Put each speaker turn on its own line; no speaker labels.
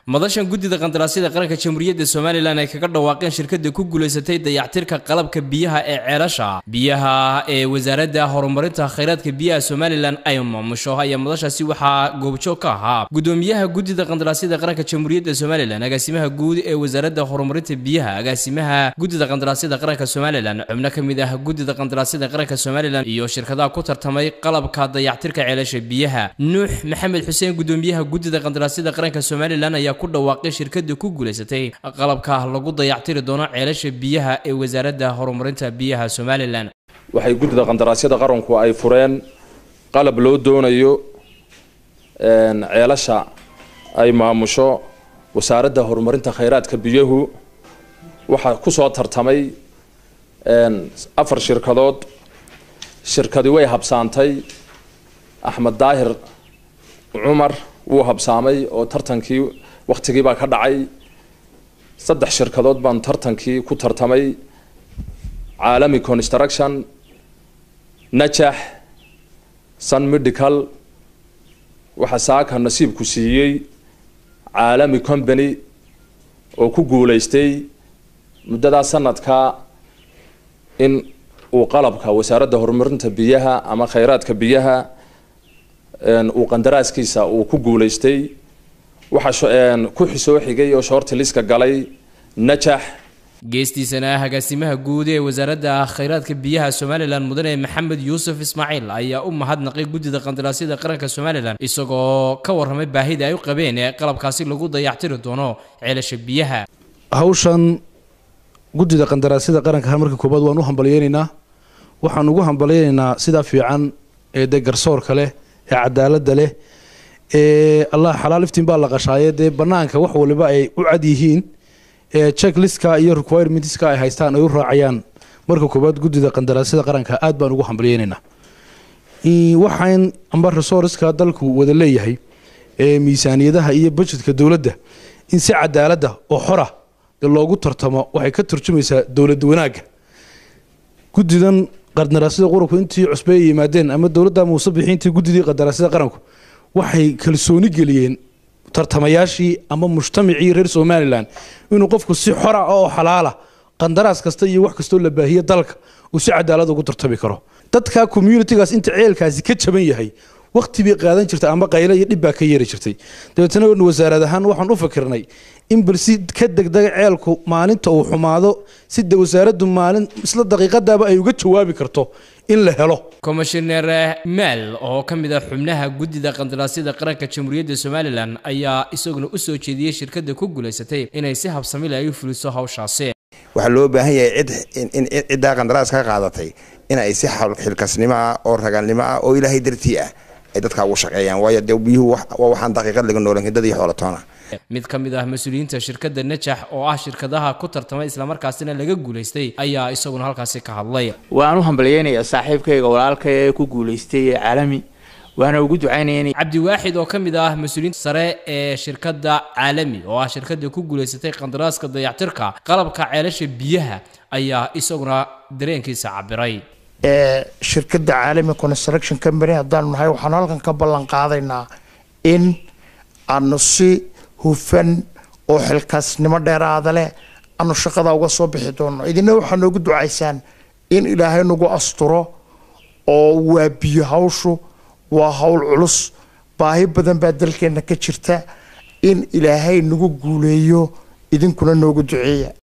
madashan guddida qandaraasyada qaranka jamhuuriyadda somalilan ay kaga dhawaaqeen shirkada ku guulaysatay dayactirka qalabka biyaha ee ceelasha biyaha ee wasaaradda horumarinta khayraadka biyaha somalilan ay maamusho ayaa madashaasi waxaa goobjoog ka ahaa gudoomiyaha guddida qandaraasyada qaranka jamhuuriyadda somalilan agaasimaha guud ee wasaaradda horumarinta biyaha agaasimaha guddida qandaraasyada qaranka somalilan xubno ka mid ah guddida qandaraasyada qaranka somalilan iyo shirkadaha ku tartamay qalabka dayactirka ceelasha biyaha nuux maxamed xuseen gudoomiyaha guddida qandaraasyada qaranka somalilan ayaa ku dhawaaqay shirkada ku guulaysatay qalabka lagu dayactiri doono ceelasha biyaha ee wasaaradda horumarinta biyaha somalilan
waxay guddida qandaraasyada qaranku ay fureen qalab loo doonayo ceelasha ay maamusho wasaaradda horumarinta khayraadka biyuhu waxaa kusoo tartamay afar shirkadood shirkadi way habsaantay axmed daahir cumar wuu habsaamay oo tartankii waktigii baa ka dhacay saddex shirkadood baan tartankii ku tartamay caalami construction najax sun medical waxaa saaka nasiibku siiyey caalami company oo ku guulaystay muddadaa sanadka in uu qalabka wasaaradda horumarinta biyaha ama khayraadka biyaha uu qandaraaskiisa uu ku guulaystay waxaa ku xisoo xigay oo shoorti liska galay najax
geestiisana agaasimaha guud ee wasaaradda khayraadka biyaha somalilan mudane maxamed yuusuf ismaaciil ayaa u mahadnaqay guddida qandaraasyada qaranka somalilan isagoo ka warramay baahida ay u qabeen ee qalabkaasi lagu dayactiri doono ceelasha biyaha
hawshan guddida qandaraasyada qaranka marka koobaad waan u hambalyeynaynaa waxaan ugu hambalyeynaynaa sidaa fiican ee dee garsoorka leh ee cadaaladda leh ee allah xalaal iftiin baa la qashaaye dee banaanka wax waliba ay u cad yihiin ee checklistka iyo requirementska ay haystaan ay u raacayaan marka koobaad guddida qandaraasyada qaranka aad baan ugu hambalyeynaynaa waxaan amba resourceska dalku wada leeyahay ee miisaaniyadaha iyo budgetka dowladda in si cadaaladda oo xora dee loogu tartamo waxay ka turjumaysaa dowlad wanaagga guddidan qandaraasyada qaranku intii cusbe ay yimaadeen ama dowladda muuse bixiintii guddidii qandaraasyada qaranku waxay kalsooni geliyeen tartamayaashii ama mujtamacii reer somalilan inuu qofku si xora oo xalaala qandaraas kasta iyo wax kastoo la baahiye dalka uu si cadaalad ugu tartami karo dadka communitigaas inta ceelkaasi ka jaban yahay waqti bay qaadan jirtay ama qayle iyo dhib baa ka yeeri jirtay dabeetana wasaarad ahaan waxaan u fikirnay in bal si ka degdega ceelku maalinta uu xumaado sida wasaaraddu maalin isla daqiiqadaaba ay uga jawaabi karto in la helo
komishineer maal oo ka mid ah xubnaha guddida qandaraasyada qaranka jamhuuriyadda somalilan ayaa isaguna u soo jeediyey shirkada ku guulaysatay inay si habsamile ay u fuliso hawshaasi
waxaa loo baahan yahay cid in ciddaa qandaraas ka qaadatay in ay si xilkasnimo ah oo ragaalnimo ah oo ilaahay dartii ah ay dadkaa ugu shaqeeyaan waayo dee biyuhu waa waxaan daqiiqad laga noolan dad iyo xoolatoona
mid ka mid ah mas-uuliyiinta shirkadda najax oo ah shirkadaha ku tartamay islamarkaasina laga guulaystay ayaa isaguna halkaasi ka hadlay
waan u hambalyeynayaa saaxiibkayga walaalka ee ku guulaystay ee caalami waana ugu ducaynaya
cabdiwaaxid oo ka mid ah mas-uuliyiinta sare ee shirkadda caalami oo ah shirkadda ku guulaysatay qandaraaska dayactirka qalabka ceelasha biyaha ayaa isaguna dareenkiisa cabiray
shirkadda caalami construction company haddaanu nahay waxaanu halkan ka ballan qaadaynaa in aanu si hufan oo xilkaasnimo dheeraada leh aanu shaqada uga soo bixi doono idina waxaa noogu ducaysaan in ilaahay nagu asturo oo waa biyo hawshu waa hawl culus baahi badan baa dalkeenna ka jirta in ilaahay nagu guuleeyo idinkuna noogu duceeya